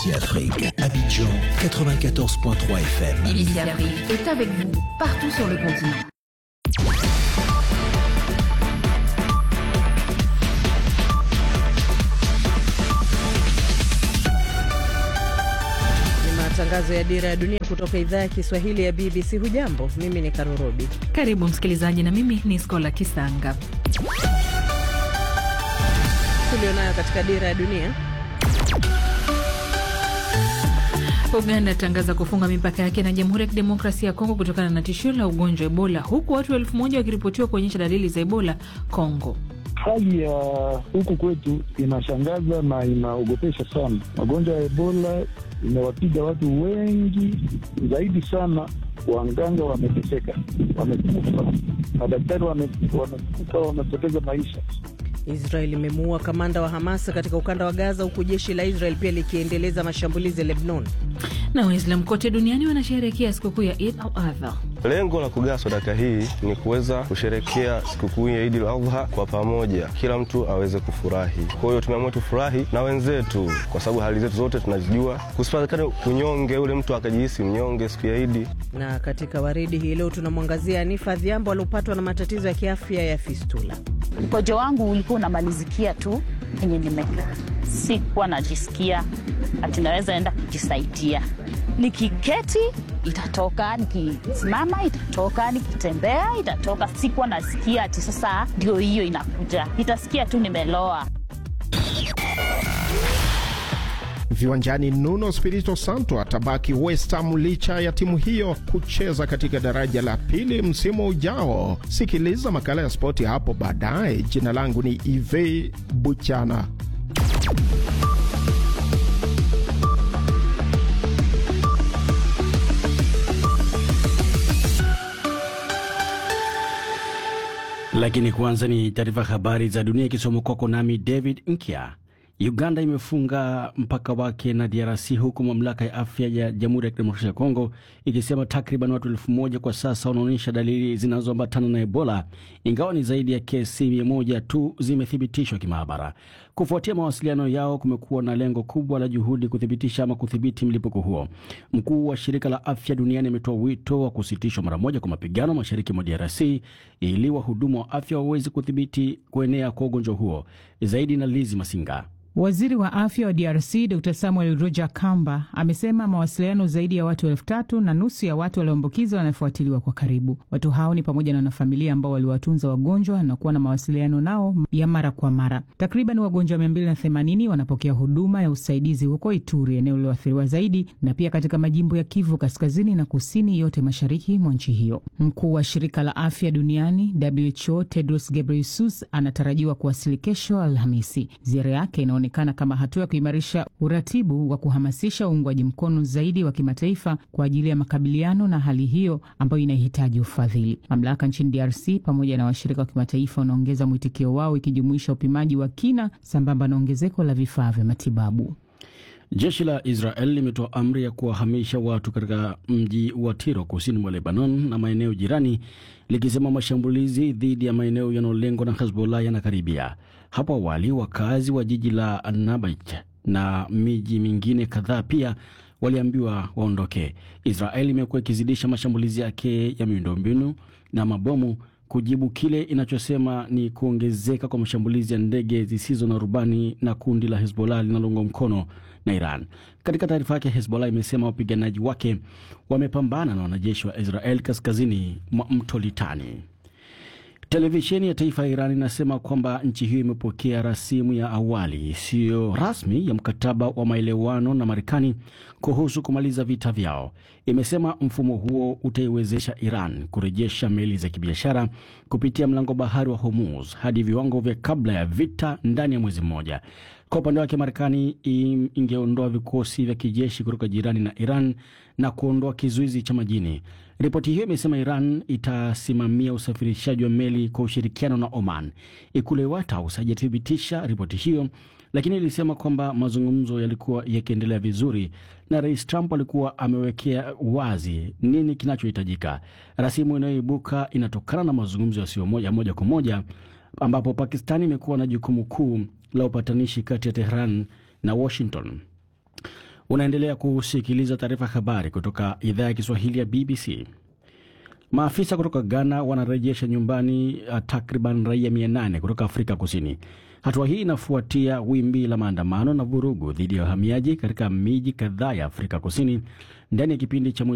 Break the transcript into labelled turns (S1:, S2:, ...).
S1: BBC Afrique, Abidjan 94.3 FM.
S2: BBC Afrique est avec vous partout sur le continent.
S3: Matangazo ya Dira ya Dunia kutoka idhaa ya Kiswahili ya BBC. Hujambo, mimi ni Karurobi.
S4: Karibu msikilizaji, na mimi ni Skola Kisanga.
S3: Tulionayo katika Dira ya Dunia.
S4: Uganda atangaza kufunga mipaka yake na Jamhuri ya Kidemokrasia ya Kongo kutokana na tishio la ugonjwa wa Ebola, huku watu elfu moja wakiripotiwa kuonyesha dalili za Ebola Kongo.
S5: Hali ya huku kwetu inashangaza na inaogopesha sana. Magonjwa ya Ebola imewapiga watu wengi zaidi sana. Wanganga wameteseka, wamekufa, madaktari wamekufa, wamepoteza maisha.
S3: Israel imemuua kamanda wa Hamas katika ukanda wa Gaza, huku jeshi la Israel pia likiendeleza mashambulizi ya Lebanon.
S4: Na Waislamu kote duniani wanasherehekea sikukuu ya Eid al-Adha.
S6: Lengo la kugawa sadaka hii ni kuweza kusherekea sikukuu ya Eid al-Adha kwa pamoja, kila mtu aweze kufurahi. Kwa hiyo tumeamua tufurahi na wenzetu, kwa sababu hali zetu zote tunazijua, kusipatikane kunyonge, ule mtu akajihisi mnyonge siku ya Idi.
S3: Na katika waridi hii leo tunamwangazia Anifa Dhiambo aliopatwa na matatizo ya kiafya ya fistula.
S7: Mkojo wangu ulikuwa unamalizikia tu penye nimekaa, sikuwa najisikia ati naweza enda kujisaidia. Nikiketi itatoka, nikisimama itatoka, nikitembea itatoka. Sikuwa nasikia ati sasa ndio hiyo inakuja, itasikia tu nimeloa.
S8: Viwanjani, Nuno Spirito Santo atabaki West Ham licha ya timu hiyo kucheza katika daraja la pili msimu ujao. Sikiliza makala ya spoti hapo baadaye. Jina langu ni Ive Buchana.
S9: Lakini kwanza ni taarifa habari za dunia ikisoma kwako nami David Nkya. Uganda imefunga mpaka wake na DRC huku mamlaka ya afya ya Jamhuri ya Kidemokrasia ya Kongo ikisema takriban watu elfu moja kwa sasa wanaonyesha dalili zinazoambatana na Ebola, ingawa ni zaidi ya kesi mia moja tu zimethibitishwa kimaabara. Kufuatia mawasiliano yao, kumekuwa na lengo kubwa la juhudi kuthibitisha ama kudhibiti mlipuko huo. Mkuu wa shirika la afya duniani ametoa wito wa kusitishwa mara moja kwa mapigano mashariki mwa DRC ili wahudumu wa afya waweze kudhibiti kuenea kwa ugonjwa huo. Zaidi na Lizi Masinga.
S10: Waziri wa afya wa DRC Dr Samuel Roger Kamba amesema mawasiliano zaidi ya watu elfu tatu na nusu ya watu walioambukizwa wanafuatiliwa kwa karibu. Watu hao ni pamoja na wanafamilia ambao waliwatunza wagonjwa na kuwa na mawasiliano nao ya mara kwa mara. Takriban wagonjwa 280 wanapokea huduma ya usaidizi huko Ituri, eneo lililoathiriwa zaidi, na pia katika majimbo ya Kivu kaskazini na kusini, yote mashariki mwa nchi hiyo. Mkuu wa shirika la afya duniani WHO Tedros Ghebreyesus anatarajiwa kuwasili kesho Alhamisi. Ziara yake inaonekana kama hatua ya kuimarisha uratibu wa kuhamasisha uungwaji mkono zaidi wa kimataifa kwa ajili ya makabiliano na hali hiyo ambayo inahitaji ufadhili. Mamlaka nchini DRC pamoja na washirika wa kimataifa wanaongeza mwitikio wao, ikijumuisha upimaji wa kina sambamba na ongezeko la vifaa vya matibabu.
S9: Jeshi la Israel limetoa amri ya kuwahamisha watu katika mji wa Tiro kusini mwa Lebanon na maeneo jirani, likisema mashambulizi dhidi ya maeneo yanayolengwa na Hezbollah yanakaribia. Hapo awali wakazi wa jiji la Nabaij na miji mingine kadhaa pia waliambiwa waondoke. Israel imekuwa ikizidisha mashambulizi yake ya miundombinu na mabomu kujibu kile inachosema ni kuongezeka kwa mashambulizi ya ndege zisizo na rubani na kundi la Hezbollah linaloungwa mkono na Iran. Katika taarifa yake, Hezbollah imesema wapiganaji wake wamepambana na wanajeshi wa Israel kaskazini mwa mto Litani. Televisheni ya taifa ya Iran inasema kwamba nchi hiyo imepokea rasimu ya awali isiyo rasmi ya mkataba wa maelewano na Marekani kuhusu kumaliza vita vyao. Imesema mfumo huo utaiwezesha Iran kurejesha meli za kibiashara kupitia mlango bahari wa Hormuz hadi viwango vya kabla ya vita ndani ya mwezi mmoja. Kwa upande wake, Marekani ingeondoa vikosi vya kijeshi kutoka jirani na Iran na kuondoa kizuizi cha majini. Ripoti hiyo imesema Iran itasimamia usafirishaji wa meli kwa ushirikiano na Oman. Ikulu ya White House haijathibitisha ripoti hiyo, lakini ilisema kwamba mazungumzo yalikuwa yakiendelea vizuri na Rais Trump alikuwa amewekea wazi nini kinachohitajika. Rasimu inayoibuka inatokana na mazungumzo yasiyo moja moja kwa moja ambapo Pakistani imekuwa na jukumu kuu la upatanishi kati ya Tehran na Washington. Unaendelea kusikiliza taarifa habari kutoka idhaa ya Kiswahili ya BBC. Maafisa kutoka Ghana wanarejesha nyumbani uh, takriban raia 800 kutoka Afrika Kusini. Hatua hii inafuatia wimbi la maandamano na vurugu dhidi ya wahamiaji katika miji kadhaa ya Afrika Kusini ndani ya kipindi cha